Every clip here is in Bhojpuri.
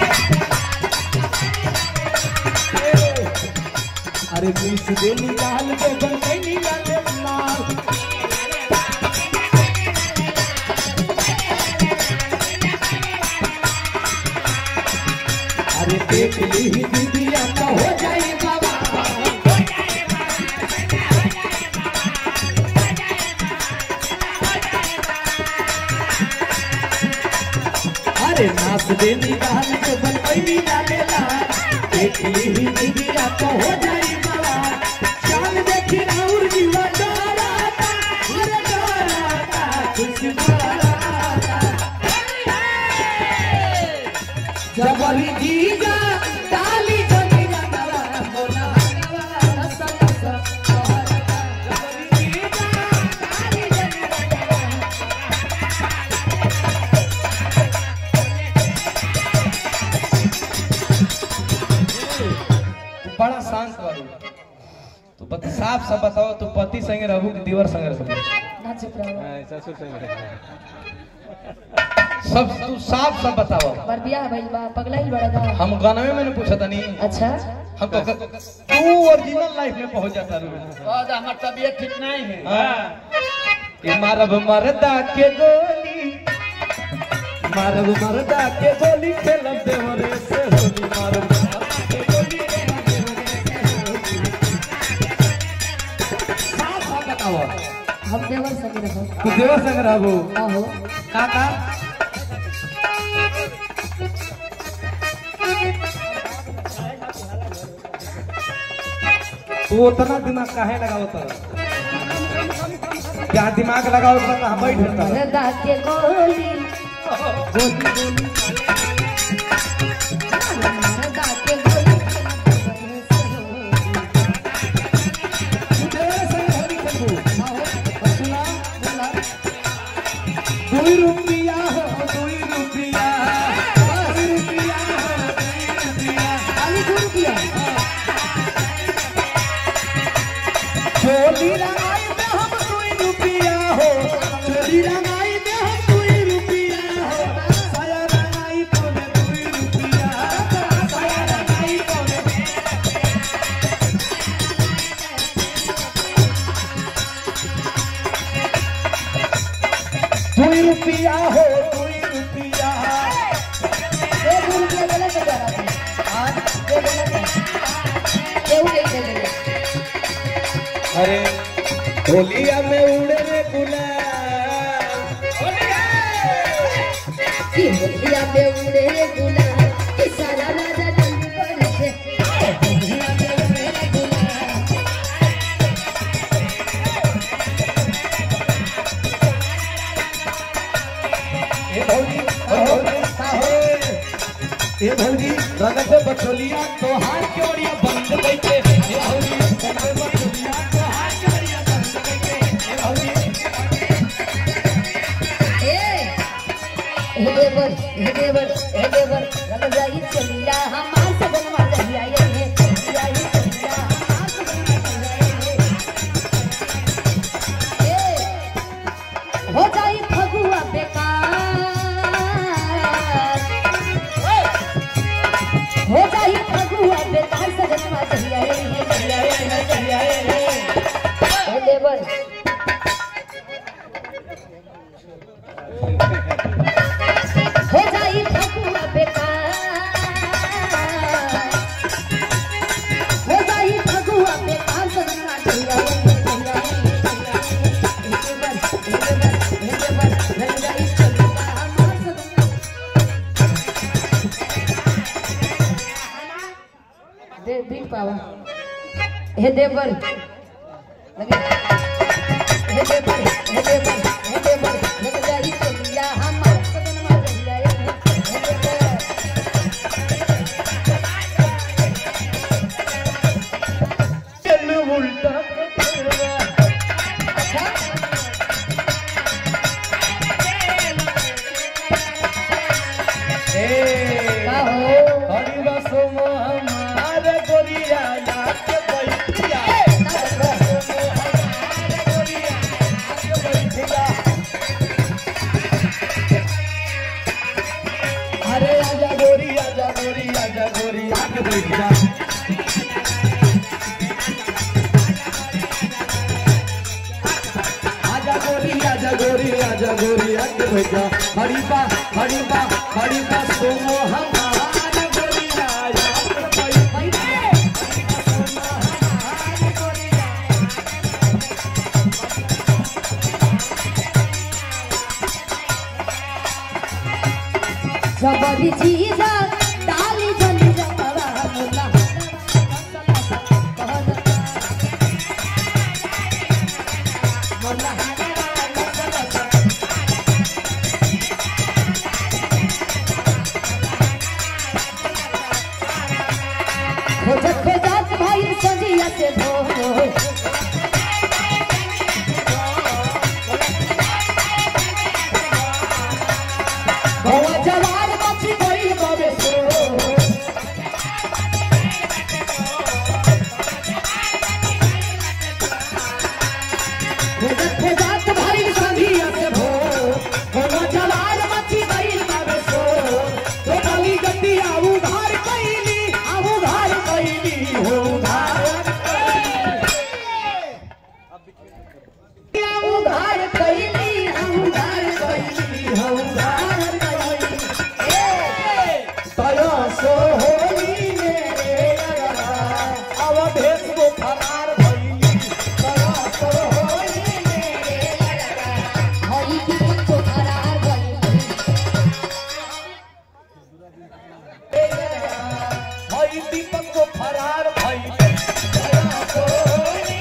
अरे बीस दे निकाल के बनके निकाले लाल अरे देख ली दीदिया तो हो जाए बाबा अरे नाच दे निकाल के बनके निकाले लाल देख ली दीदिया तो हो जाए बाबा चाल देखी और जीवा डराता अरे डराता कुछ डराता जबरी जीजा डाली जमीन नवा मोना नवा रस रस जबरी जीजा डाली जमीन नवा बड़ा शांत बारू तू बत साफ साफ बताओ तू पति संगे रहू कि दीवर संगे रहू ना चुप रहो सब तू साफ साफ बताओ बर बियाह भइल बा पगला ही बड़ा बा हम गानवे में नहीं पूछा तनी अच्छा हम तो तू ओरिजिनल लाइफ में पहुंच जाता रू हमार तबीयत ठीक नहीं है हाँ। ये मारब मरदा के गोली मारब मरदा के गोली खेलब देवरे से होली मारब मरदा के गोली खेलब देवरे से होली। साफ साफ बताओ हम देवर संग रहो तू देवर संग रहबो आहो काका तू उतना दिमाग काहे लगाओ तर क्या दिमाग लगाओ तो कहाँ बैठ होता है मरदा के गोली मरदा के गोली दुई रुपया हो दुई रुपया दुई रुपया हो दुई रुपया खाली दू रुपया चोली लगाई में हम दुई रुपया हो चोली लगाई में हम दुई रुपया हो साया लगाई पौने दुई रुपया साया लगाई पौने दुई रुपया हो दुई रुपया ए दू रुपया देले के जरा हां दे देले के केहू नहीं दे देले अरे होलिया में उड़े रे गुलाल कि होलिया पे उड़े गुलाल कि सारा राजा जल्दी कर से होलिया पे उड़े गुलाल ए भौजी ओ भौजी ए भौजी रगत बचोलिया तोहार के ओरिया बंद बैठे ए भौजी रगत बचोलिया तोहार के ओरिया बंद बैठे ए भौजी ए हे देवर हे देवर हे देवर रब जाई चलिया हमार सगन वाला जाई है जाई चलिया हमार सगन वाला जाई है ए हो जाई फगुआ बेकार हो जाई फगुआ बेकार सगन वाला जाई है जाई है जाई है हे देवर हो जाई फगुआ बेकार हो जाई फगुआ बेकार सजना चलिया चलिया एके बार एके बार एके बार रंग जाई चलिया हमार सजना दे दी पावा हे देवर लगे हे देवर हे देवर हे देवर रंग जाई चलिया हमार सजना चलिया हे देवर चल उल्टा पकड़वा ए का हो हरि बसो हमार गोरिया नाच बैठिया अरे आजा गोरी आजा आके बैठ जा आजा गोरी आजा गोरी आजा गोरी आके बैठ जा हरिबा हरिबा हरिबा सोमो हमार गोरी आया जबरी चीजा डाली जली जबरा मुला खोजत खोजत भाई सजिया से धो गवा जवान मछी गई बाबे सो खोजत खोजत भाई सजिया से भो गवा जवान मछी गई बाबे सो तो गली गड्डी आऊ धार कैली आऊ धार कैली हो धार उधार कैली हम धार कैली हो धार कैली तया सो होली मेरे लगा अवधेश को फरार भइली तया सो होली मेरे हई की को करार गई हई दीपक को फरार भइली तया सो होली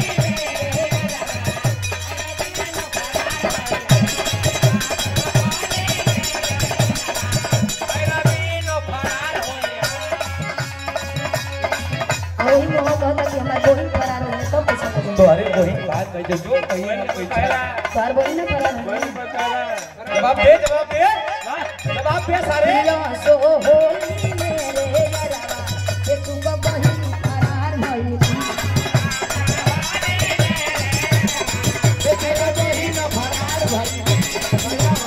वही में हो कहता कि हमार बहिन करार होने तो पैसा लगे तो अरे वही बात कह जो कहिए ना कोई चार बहिन ना करार होने जवाब दे जवाब दे जवाब दे सारे दिया सो होली मेरे यारा ये तुम बहिन करार भई तेरा बहिन फरार भइली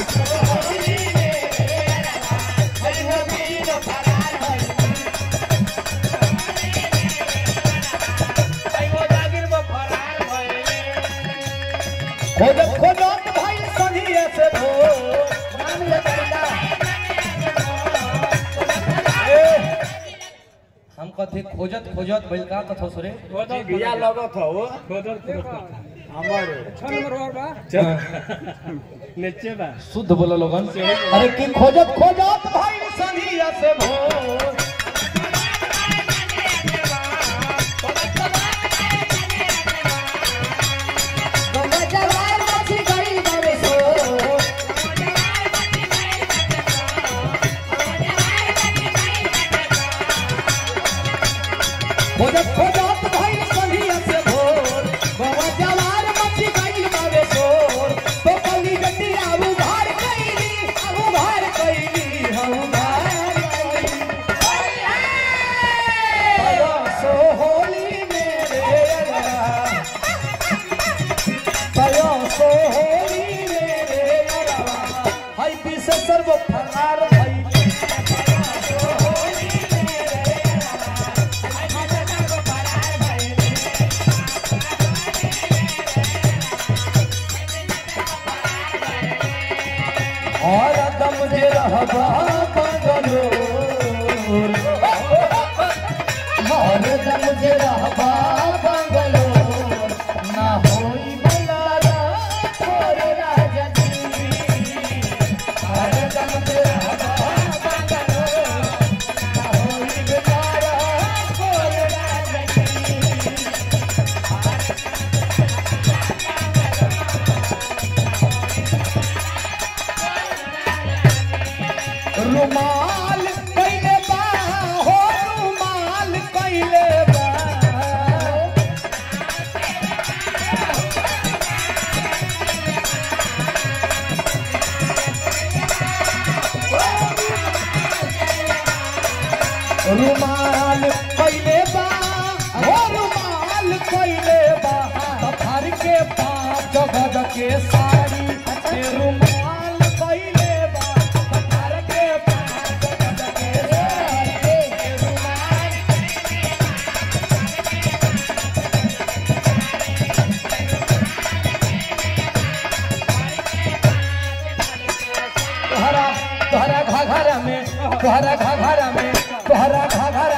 खोजत खोजत भाई सनिए से धो नाम लगा ए, हम कथे खोजत खोजत बैल का कथो सुरे बिया लगत हो हमर नीचे बा शुद्ध बोलो लोगन अरे की खोजत खोजत भाई सनिए से भो गंगा जवार मछली गई बाबे सो खोजत खोजत भाई सनिए से भोर बाबा जवार मच्छी गई बाबे सोर तो कली गड्डी आऊ भार कैली आऊ भार कैली हऊ भार कैली तया सो होली मेरे अलावा तया सो होली मेरे अलावा हाय पीसे सर्व फरार भई तया सो होली मेरे और दम जे रहबा बंगलोर और दम जे रहबा बंगलोर ना होई बलारा तोर राजा जी और दम जे रहबा बंगलोर ना होई बलारा तोर राजा जी रुमाल कैले बा हो रुमाल कैले बा रुमाल कैले बा हो रुमाल कैले बा पत्थर के पांच गज के साड़ी के रुमाल कैले बा पत्थर के पांच गज के साड़ी के रुमाल घाघरा में तोहरा घाघरा में तोहरा घाघरा